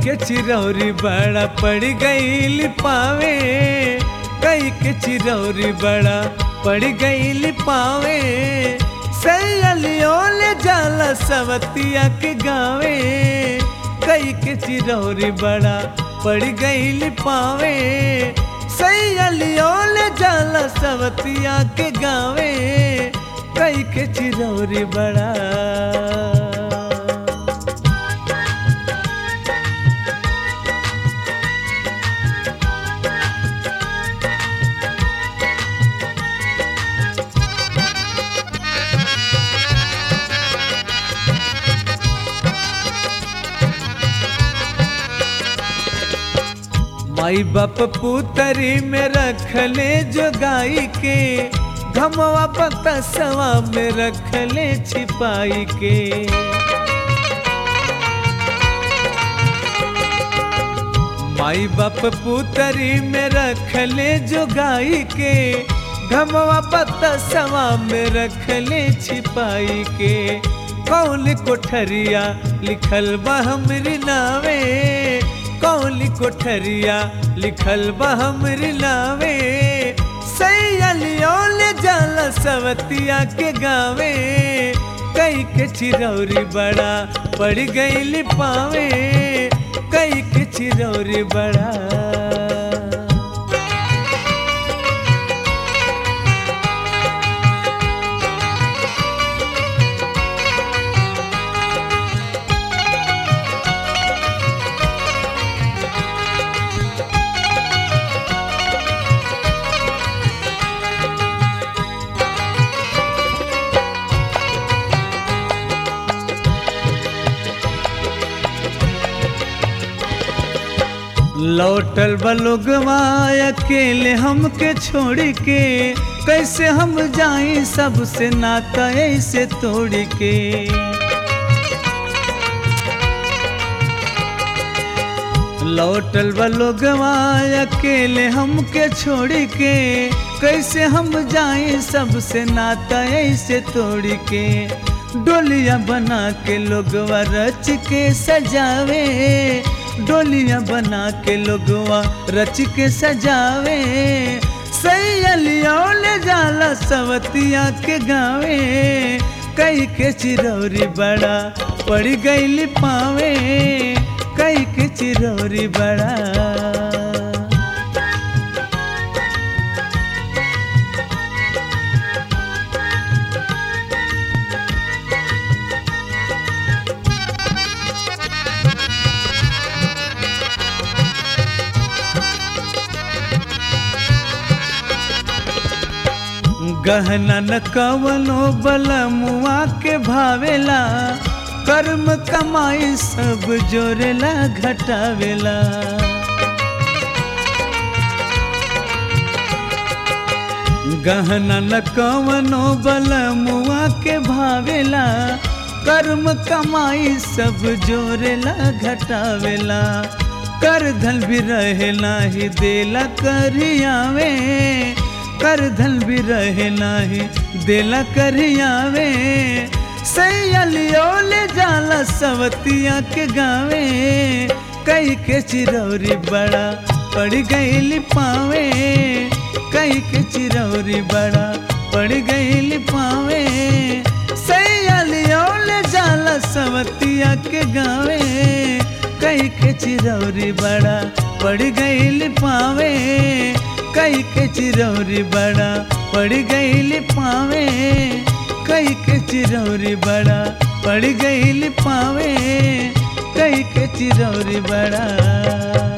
के चिरौरी बड़ा पड़ गईल पावे कई के चिरौरी बड़ा पड़ गईल पावे सैलियो ले जाला सवतिया के गावे कई के चिरौरी बड़ा पड़ गईल पावे सैलियो ले जाला सवतिया के गावे कई के चिरौरी बड़ा माई बाप पुतरी में रखले जो गाई के घमवा बतसवा में रखले छिपाई के माई बाप पुतरी में रखले जो गाई के घमवा बतसवा में रखले छिपाई के कौन कोठरिया लिखल बा हमरी नावे कौली कोठरिया लिखल बा हमरी नावे सैलियो ले जाला सवतिया के गावे कई के चिरौरी बड़ा पड़ गईल पावे कई के चिरौरी बड़ा लौटल बलुगवा अकेले हमके छोड़ के कैसे हम जाई सबसे नाता ऐसे तोड़ के लौटल बलुगवा अकेले हमके छोड़ के कैसे हम जाई सबसे नाता ऐसे तोड़ के डोलिया बना के लोगवा रच के सजावे डोलियां बना के लोगवा रच के सजावे सैलियो ले जाला सवतिया के गावे कई के चिरौरी बड़ा पड़ गईल पावे कई के चिरौरी बड़ा गहना न कवनो बलमुआ के भावेला कर्म कमाई सब जोरेला घटावेला गहना न कवनो बलमुआ के भावेला कर्म कमाई सब जोरेला घटावेला कर धन भी रहे नाही देला करियावे कर धन भी रहे नाही देला करियावे सैलियो ले जाला सवतिया के गावे कई के चिरौरी बड़ा पड़ गईल पावे कई के चिरौरी बड़ा पड़ गईल पावे सैलियो ले जाला सवतिया के गावे कई के चिरौरी बड़ा पड़ गईल पावे कई के चिरौरी बड़ा पड़ गईल पावे कई के चिरौरी बड़ा पड़ गईल पावे कई के चिरौरी बड़ा